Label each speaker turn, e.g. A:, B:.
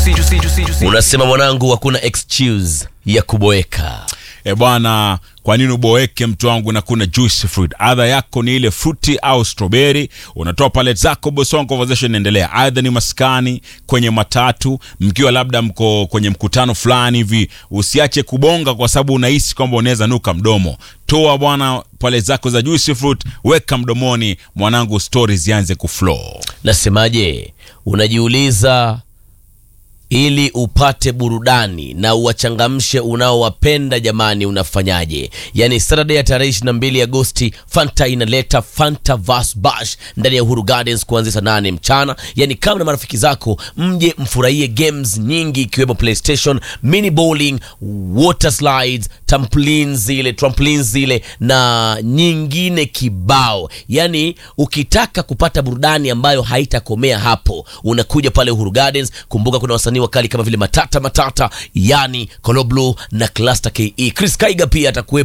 A: unasema mwanangu hakuna excuse ya kuboeka
B: E bwana, kwa nini uboeke mtu wangu na kuna juice fruit? Adha yako ni ile fruti au strawberry, unatoa pallet zako, boss wangu, conversation inaendelea. Aidha ni maskani, kwenye matatu, mkiwa labda mko kwenye mkutano fulani hivi, usiache kubonga kwa sababu unahisi kwamba unaweza nuka mdomo. Toa bwana pallet zako za juice fruit, weka mdomoni, mwanangu, stories zianze kuflow.
A: nasemaje unajiuliza ili upate burudani na uwachangamshe unaowapenda jamani unafanyaje yaani saturday ya tarehe 22 agosti fanta inaleta fanta vas bash ndani ya uhuru gardens kuanzia saa 8 mchana yaani kama na marafiki zako mje mfurahie games nyingi ikiwemo playstation mini bowling water slides trampolines zile trampolines zile na nyingine kibao yaani ukitaka kupata burudani ambayo haitakomea hapo unakuja pale uhuru gardens kumbuka kuna wasanii wakali kama vile matata matata yani coloblu na cluster ke chris kaiga pia atakuwepo